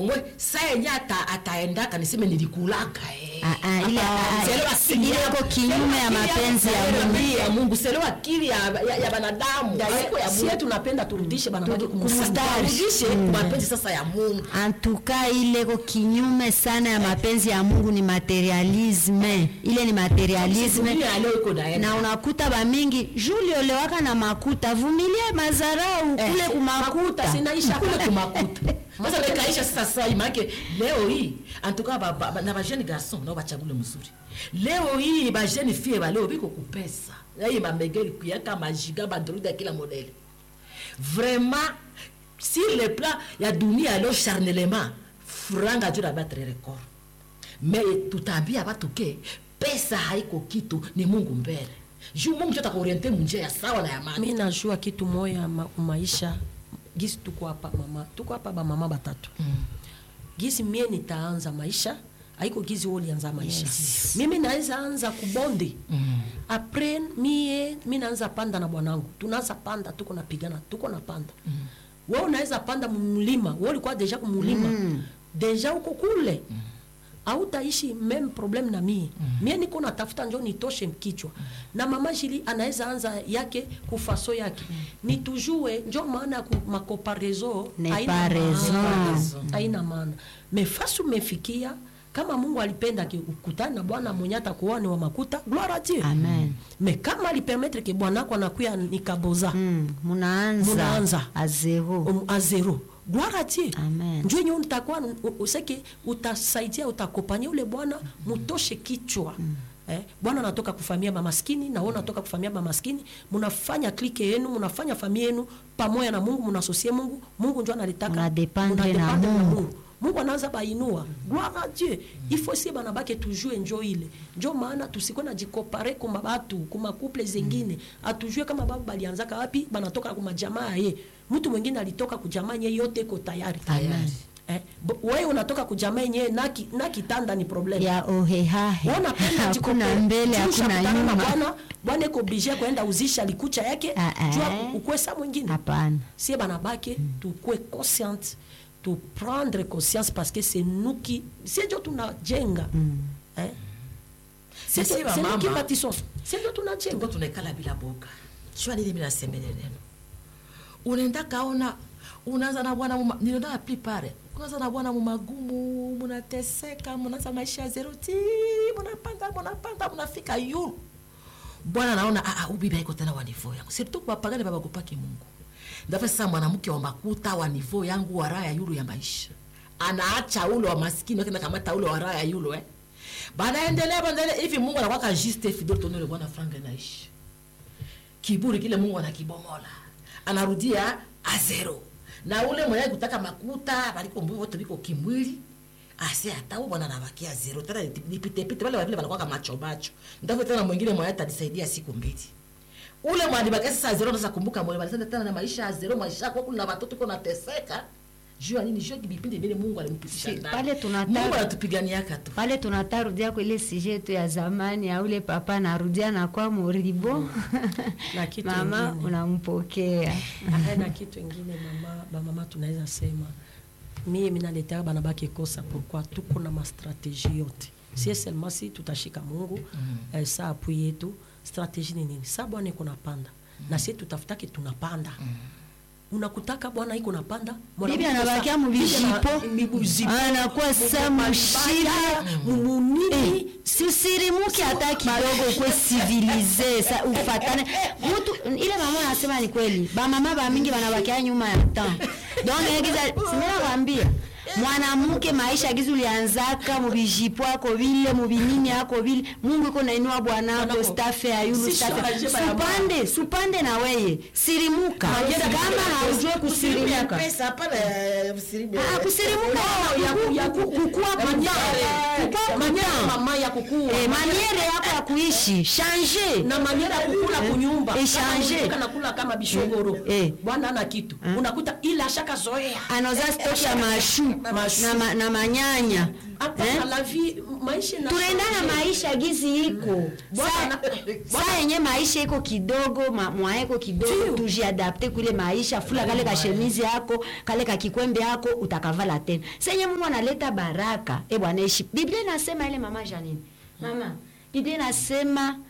omwe saa yenye ata, ataendaka niseme nilikulaka eh. Ah, ah, ile- Hapana, ah, selewa akili ile ya- iko kinyume ya selewa akili mapenzi ya selewa Mungu. akili ya mungu selewa akili ya, ya, ya banadamu haiko ya sie mungu tunapenda turudishe banabaki kumstari. Turudishe mapenzi sasa ya mungu antuka ile ko kinyume sana ya mapenzi ya mungu ni materialisme ile ni materialisme Dunia ya leo iko naenda na unakuta bamingi juli olewaka na makuta vumilie mazarau kule kumakuta sinaisha kule kumakuta sasa nikaisha sasa sai make leo hii antuka ba, ba, ba, na bajeni garson nao bachagule mzuri leo hii bajeni fie ba leo biko kupesa ai mamegeli kuyaka majiga bandroid ya kila modele vraiment sur le plan ya dunia leo charnellement franga juu na battre record mais tutaambia batu ke pesa haiko kitu ni mungu mbele juu mungu njo atakuoriente munjia ya sawa na ya mani mi najua kitu moya ma, maisha gisi tuko hapa mama tuko hapa bamama batatu mm. gisi mie nitaanza maisha haiko gizi wewe ulianza maisha Yes. mimi naweza anza kubonde mm. apres mie mi naanza panda na bwanangu tunaanza panda tuko napigana tuko na panda mm. we unaweza panda mlima we ulikuwa deja kumulima mm. deja uko kule mm autaishi meme problem na mie mm. mie niko natafuta njo nitoshe kichwa mm. na mama jili anaweza anza yake kufaso yake mm. nitujue njo maana ya ku- makoparezo Ne haina pas raison. maana. haina maana mefasi umefikia kama mungu alipenda ke ukutane na bwana mwenye atakuoa ni wa makuta gloire a dieu amen me kama alipermetre ke bwanako anakuya nikaboza mm, munaanza Munaanza. a zero um, a zero gloire a dieu Amen. njo yenye utakuwa u- useke utasaidia utakopanya ule bwana mutoshe kichwa Eh, bwana anatoka kufamia mamaskini na wewe unatoka kufamia mamaskini mnafanya klike yenu mnafanya familia yenu pamoja na mungu mnasosie mungu mungu njo analitaka Munadependre na munadependre Mungu. mungu anaanza bainua gloire a dieu il faut si banabake tujue njo ile njo maana tusikwe na jikopare kuma batu kuma couple zengine atujue kama babu balianzaka wapi banatoka kuma jamaa ye mtu mwingine alitoka kujamaa nye yote iko tayari Tayari. eh, bo- wewe unatoka kujamaa yenyewe na, ki, na kitanda ni problem ya ohehahe Wewe unapenda hakuna jikopere. mbele Juu hakuna ushakutana na nyuma bwana bwana iko oblige kwenda uzisha likucha yake Ah, ah. jua ukwesa mwingine hapana sie banabake tukue consciente tu prendre conscience parce que c'est nous qui sie njo tunajenga eh? C'est- Sisi c'est nous wamama, qui bâtissons sie njo tuko tunajenga tunaikala bila boga shua nini mi nasemele neno unaenda kaona unaanza na bwana muma- niliona na plupart unaanza na bwana mumagumu munateseka munaanza maisha ya zero ti munapanda munapanda munafika yulu bwana naona ah, ah, ubibi haiko tena wa nivo yangu surtout bapagani babagopaki mungu ndafa sasa mwanamke wa makuta wa nivo yangu wa raha ya yulu ya maisha anaacha ule wa maskini wakenda kamata ule wa raha ya yulu eh banaendelea banaendelea hivi mungu anakwaka juste fidel tonole bwana frank naishi kiburi kile mungu anakibomola anarudia azero na ule mwenye kutaka makuta baliko mbu wote biko kimwili ase hata bwana anabakia zero tena nipitepite wale wavile wanakwaka macho macho ndafu tena mwingine mwenye atanisaidia siku mbili ule mwalibakia sasa zero nasa kumbuka mwenye balisema tena na maisha ya zero maisha yako kuna watoto kuna nateseka juu ya nini juu ya kipindi vile mungu alimpitisha Si, ndani pale tunataka- mungu anatupiganiaka tu pale tunatarudia kwa ile sije yetu ya zamani ya ule papa narudia na kwa moribo Na kitu mama ingine. unampokea Aya, na kitu ingine mama bamama tunaweza sema mie minaletea banabaki kosa pourquoi tuko na mastratégie yote sie seulement si tutashika mungu eh, sa apui yetu stratégie ni nini sa bwana iko napanda na sie tutafutake tunapanda unakutaka bwana iko napanda bibi anabakia mubijipo anakuwa sa mushile mumunini sisirimuke hata kidogo kwe civilize sa ufatane mutu ile mama anasema ni kweli bamama bamingi banabakia nyuma ya temps donc egiza simena kwambia mwanamke maisha gizi ulianzaka mubijipo ako vile mubinini ako vile mungu iko nainua bwanako Bwanako. stafe ya yulu Si stafe sharaje ba ya mama. supande supande na weye sirimuka kama haujue kusirimuka pesa hapana eh, usirimu- Ah, kusirimuka ya ku- ya ku- kukua Maniere. Maniere mama ya kukua Eh, maniere yako ya kuishi change na maniera ya kukula kunyumba Echange. Kama nakula kama bishogoro Eh. bwana ana kitu unakuta ile ashaka zoea anoza stock ya mashu Mashu. na, ma, na manyanya hapana eh? la vie maisha na tunaendana maisha gizi iko Bwana Sa- na- saa yenye maisha iko kidogo ma- mwaye iko kidogo Ndio. tujiadapte kule maisha fula kale ka shemizi yako kale ka kikwembe yako utakavala tena senye mungu analeta baraka e bwana ishi biblia inasema ile mama janini mama biblia inasema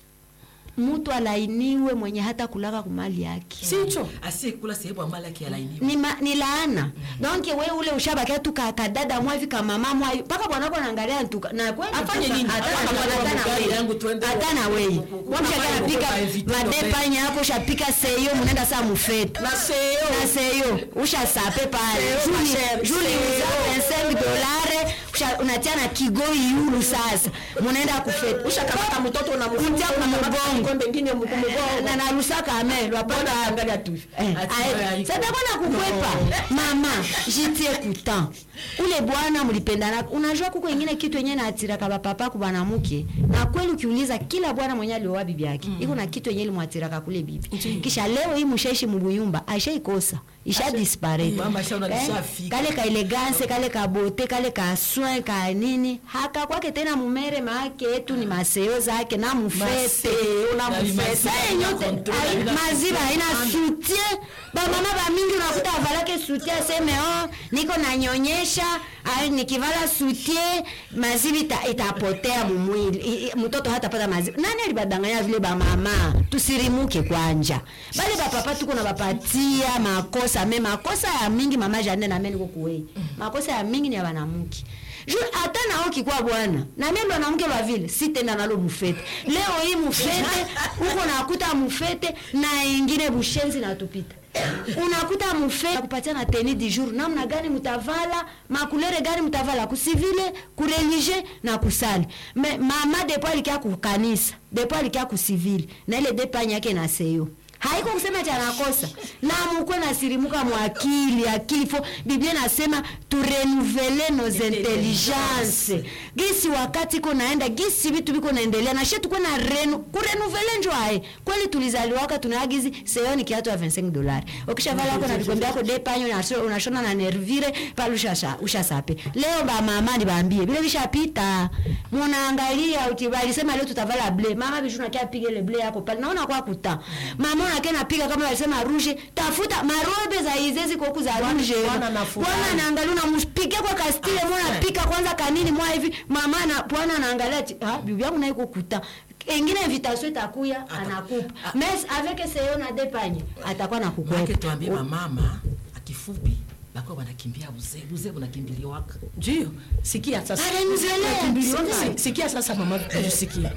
mtu alainiwe mwenye hata kulaka kumali yake sicho asiyekula sehemu amali yake yalainiwa ni, ma, ni laana donc we ule ushabakia tu ka- kadada mwavi kamama mwavi mpaka bwanako naangalia ntuka na kweli Afanye sasa, nini? hata Hata na kama bwana, hata na gari wewe. yangu tuende- hata na wewe Bwana Mshaka pale anapika kwa evite madepanya yako ushapika seyo munaenda saa mufetu na seyo na seyo ushasape pale Seyo, ma chere, juli seyo. uza 25 dolare usha- unatia na kigoi yulu sasa munaenda kufetu ushakamata mtoto Unja kumubongo. kombe ngine mkumubongo na narusaka ame lwapata angalia tu Ati wewe satakona kukwepa mama jitie kutan ule bwana mlipendana unajua kuko ingine kitu yenye naatiraka bapapa ku banamuke na kweli ukiuliza kila bwana mwenye alioa bibi yake iko na kitu yenye limwatiraka kule bibi kisha leo hii mushaishi mubuyumba aishaikosa isha disparate Mama ashaona Eh, lishafika. kale ka elegance kale ka bote kale ka soin ka nini haka kwake tena mumere maake yetu ni maseo zake na mufete Maseo, na Na mufete. limasi- Sasa yote control, ai- ina- maziba haina soutien bamama bamingi unakuta avalake soutien aseme oh, niko nanyonyesha ai, nikivala soutien maziba ita, itapotea mumwili I- i- mtoto hatapata maziba nani alibadanganya vile bamama tusirimuke kwanja bale bapapa tuko na bapatia makosa me makosa ya mingi mama jane name niko kuwei makosa ya mingi ni ya banamuki Ju- hata nao kikuwa bwana na mimi mwanamke wa vile sitenda nalo mufete leo hii mufete huko nakuta mufete na ingine bushenzi natupita unakuta mufete kupatia na teni di jour namna gani mutavala makulere gani mutavala kusivile kureligie na kusali me mama depo alikia kukanisa depo alikia kusivile na ile depanya yake na seyo haiko kusema cha nakosa na mukwe nasirimuka mwakili akili fo biblia nasema turenuvele nos intelligence gisi wakati iko naenda gisi vitu viko naendelea na she tukwe na renu kurenuvele njo aye kweli tulizaliwaka tunaagizi seyoni kiatu ya 25 dolari ukishavala ako na vikombe yako depanyo unasho- unashona na nervire pale ushasha- ushasape leo bamama nibaambie vile vishapita munaangalia uti walisema leo tutavala ble mama bishu nakia piga ile ble yako pale naona kwa kuta mama nakia napiga kama walisema rouge tafuta marobe za izezi kwa huku za rouge bwana na furaha. bwana anaangalia unampige kwa kastile mwana pika kwanza kanini mwa hivi mama na bwana anaangalia ati ah bibi yangu naiko kuta ingine invitation itakuya anakupa mais avec seyo na depanye atakuwa Maake nakukwepa tuambie mamama akifupi bakuwa banakimbia buzee buzee bunakimbiliwaka ndio sikia sasa Ananizelea. Si- sikia sasa mama sikia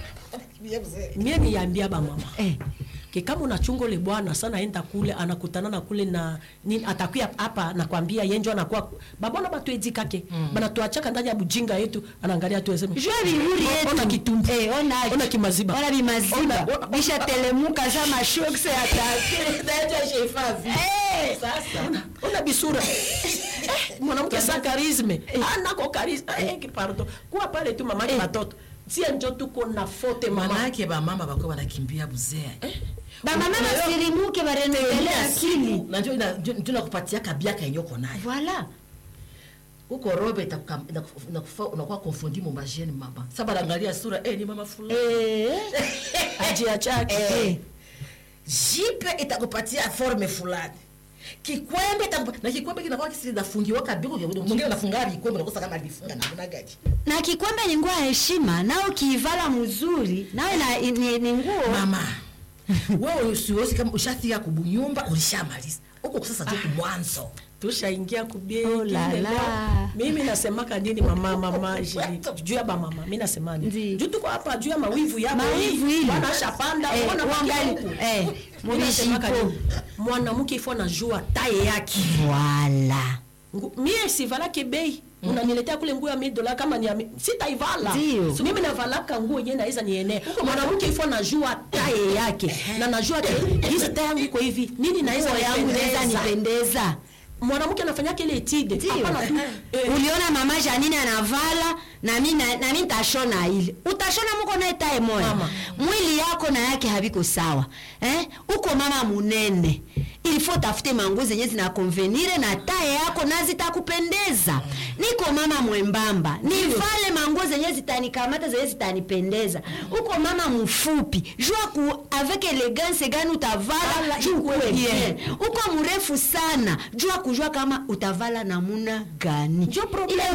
mie niambia bamama eh ke kama unachunga ule bwana sana enda kule anakutana na kule na nini atakuya hapa nakwambia yenjo anakuwa babona batu edikake mm. banatuachaka ndani ya bujinga yetu anaangalia tu aseme jua vihuri yetu ona kitumbi eh ona ona kimaziba ona bimaziba Ona- ona- bisha telemuka za mashokse atake eh sasa ona bisura Eh, mwanamke sa karisme anako karisme eh, kipardo kuwa pale tu mamake Eh. batoto sie njo tuko na fote mama manake bamama bakuwa banakimbia buzee bamama basirimuke barenuvele akili najua njo nakupatia kabiaka yenye uko nayo voilà uko robe itakuka- inakufa- inakufa- unakuwa konfondi mu majene mama sa banaangalia sura eh, ni mama fulani eh ajia chake eh jipe itakupatia forme fulani kikwembe itakupa- na kikwembe kinakuwa kisi nafungiwa kabiko mwingine nafunga vikwembe nakosa kama alifunga namna gani na kikwembe ni nguo ya heshima nao ukiivala mzuri nawe na- ni, ni nguo mama wewe usiwezi kama ushafika kubunyumba ulishamaliza huko sasa tu kumwanzo tushaingia kubie Oh la ingine la. leo. mimi nasemaka nini mama mama jili juu ya bamama mi nasema Ndi. nini juu tuko hapa juu ya mawivu yako Mawivu hii. hili. Bwana ashapanda Eh, mbona uangali- baki huku? eh, Mi nasemaka mulijipo. nini? mwanamke ifo najua taye yake voilà Ngu- mie sivalake bei unaniletea kule nguo ya mia dola kama ni ya mi- sitaivala Ndio. So, mimi navalaka nguo yenyewe naweza nienee mwanamke ifo najua taye yake na najua ke hizi taye yangu iko hivi nini naweza nguo yangu inaweza nipendeza. nipendeza mwanamke anafanyaka ile etide Ndio. hapana tu eh, uliona mama janine anavala nami na- nami ntashona ile utashona muko naye tae moya Mama. mwili yako na yake haviko sawa eh? uko mama munene ilifo tafute manguo zenye zinakonvenire na taye yako na zitakupendeza niko mama mwembamba nivale manguo zenye zitanikamata zenye zitanipendeza uko mama mfupi jua ku avec elegance gani utavala juu ukuwe bien uko mrefu sana jua kujua kama utavala namuna gani Ndio problem. ile